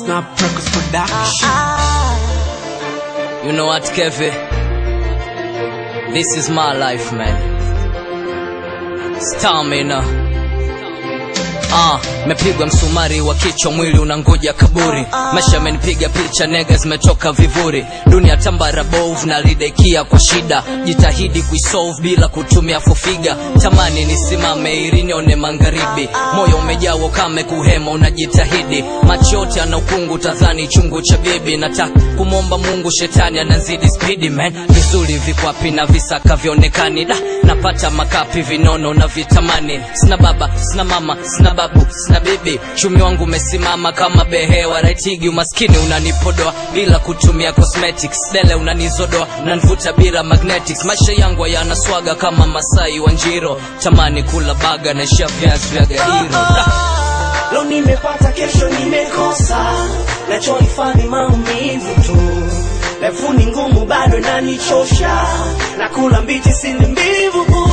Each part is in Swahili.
Snap Records Production. You know what, Kevin? This is my life, man. Stamina. Ah, mepigwa msumari wa kichwa, mwili unangoja kaburi. Maisha amenipiga picha, nega zimetoka vivuri. Dunia tambara bovu na lidekia kwa shida, jitahidi kuisolve bila kutumia fofiga. Tamani nisimame ili nione magharibi, moyo umejaa ukame, kuhema unajitahidi. Macho yote ana ukungu, tadhani chungu cha bibi. Nataka kumwomba Mungu, shetani anazidi spidi man. Vizuri vikwapi na visaka vionekani, da napata makapi vinono na vitamani. Sina baba, sina mama, sina babu, sina bibi. Chumi wangu umesimama kama behewa raitigi. Umaskini unanipodoa bila kutumia cosmetics, dele unanizodoa, unanivuta bila magnetics. Maisha yangu hayana swaga kama Masai wa Njiro, tamani kula baga na isha viazi vya Gairo. Da. Leo nimepata, kesho nimekosa, nachohifadhi maumivu tu. Refu ni ngumu, bado nanichosha, nakula mbichi, sili mbivu.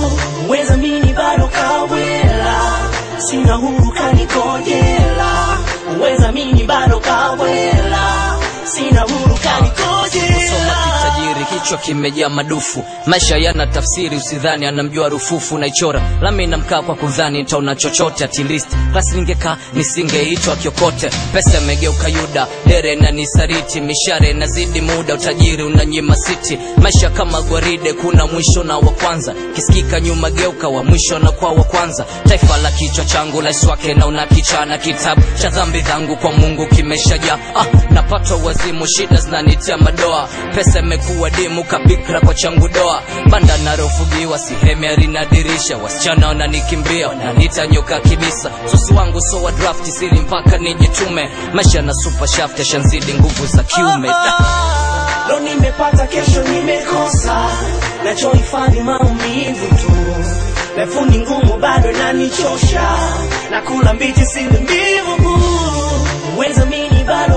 Weza mini bado kawela, sina huru kanikojela. Weza mini bado kawela, sina huru Soma kanikojela. kitajiri, kichwa kimejaa madufu. Maisha yana tafsiri, usidhani anamjua rufufu. Naichora lami na mkaa kwa kudhani nitaona chochote. At least basi ningekaa nisingeitwa kiokote. Pesa imegeuka Yuda, dere na nisariti, mishare inazidi muda, utajiri unanyima siti. Maisha kama gwaride, kuna mwisho na wa kwanza. Kisikika nyuma, geuka wa mwisho na kwa wa kwanza. Taifa la kichwa changu la swake na una kichana, kitabu cha dhambi zangu kwa Mungu kimeshajaa. Ah, napata wazimu, shida zinanitia madoa. Pesa imekuwa dimu kabikra kwa changu doa. Banda narofugiwa sihemi alinadirisha, wasichana wananikimbia wananiita nyoka kibisa. Sosi wangu so wa draft sili mpaka nijitume. Maisha na super shaft yashanzidi nguvu za kiume. Da. Leo nimepata, kesho nimekosa, nachohifadhi maumivu tu. Refu ni ngumu, bado nanichosha, nakula mbichi, sili mbivu. Weza mini bado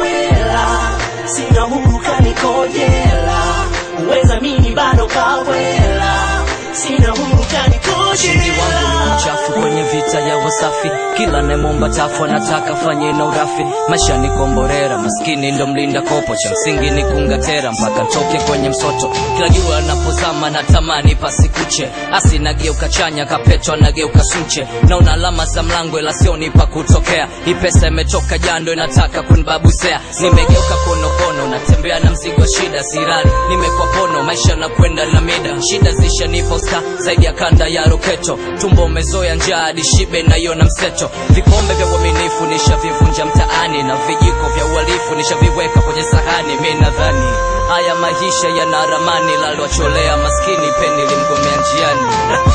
kawela, sina huru kanikojela. Weza mini bado kawela, sina huru Ushindi wangu ni kanikojela. mchafu kwenye vita ya wasafi, kila nemomba tafu anataka fanye na urafi. Maisha ni komborera, maskini ndo mlinda kopo, cha msingi ni kungatera mpaka ntoke kwenye msoto. Kila jua anapozama natamani pasikuche, asi nageuka chanya, kapetwa nageuka sunche. Naona alama za mlango ila sioni pa kutokea. Hii pesa imetoka jando, inataka kunibabusea. Nimegeuka konokono, natembea na mzigo wa shida, sirali nimekuwa pono, maisha na kwenda na mida. Shida zishanipa usta zaidi ya kanda ya roketo, tumbo umezoea njaa hadi shibe naiona mseto. Vikombe vya uaminifu nishavivunja mtaani, na vijiko vya uhalifu nishaviweka kwenye sahani. Mi nadhani haya maisha yana ramani, lalwacholea maskini peni limgomea njiani.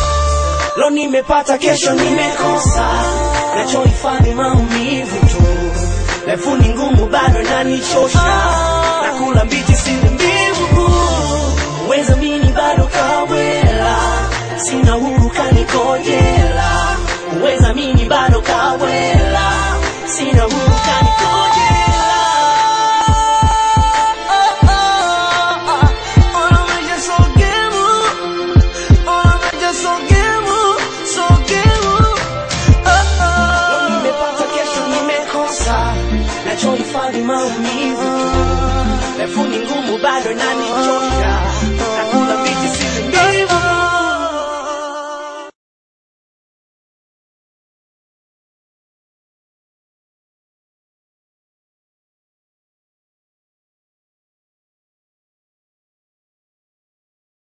Leo nimepata, kesho nimekosa, nachohifadhi maumivu tu. Refu ni ngumu, bado nanichosha, nakula mbichi, sili mbivu. Weza mini bado kawela, sina huru kanikojela. Weza mini bado kawela, sina huru kanikojela. Leo nimepata, kesho nimekosa, nachohifadhi maumivu. Refu ni ngumu, bado nanichosha